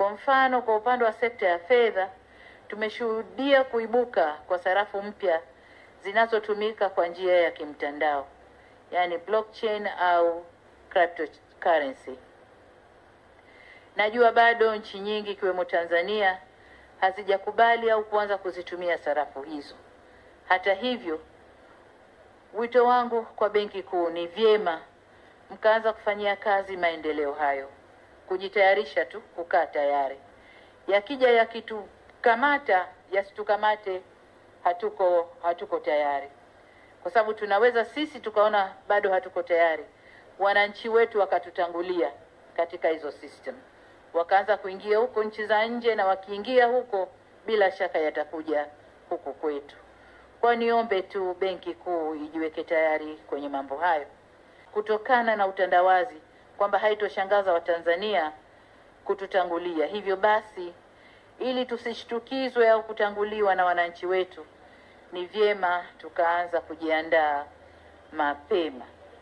Kwa mfano, kwa upande wa sekta ya fedha tumeshuhudia kuibuka kwa sarafu mpya zinazotumika kwa njia ya kimtandao, yaani blockchain au cryptocurrency. Najua bado nchi nyingi ikiwemo Tanzania hazijakubali au kuanza kuzitumia sarafu hizo. Hata hivyo, wito wangu kwa Benki Kuu ni vyema mkaanza kufanyia kazi maendeleo hayo, kujitayarisha tu, kukaa tayari. Yakija yakitukamata, yasitukamate hatuko hatuko tayari, kwa sababu tunaweza sisi tukaona bado hatuko tayari, wananchi wetu wakatutangulia katika hizo system, wakaanza kuingia huko nchi za nje, na wakiingia huko, bila shaka yatakuja huku kwetu. Kwa niombe tu Benki Kuu ijiweke tayari kwenye mambo hayo, kutokana na utandawazi kwamba haitoshangaza Watanzania kututangulia. Hivyo basi, ili tusishtukizwe au kutanguliwa na wananchi wetu, ni vyema tukaanza kujiandaa mapema.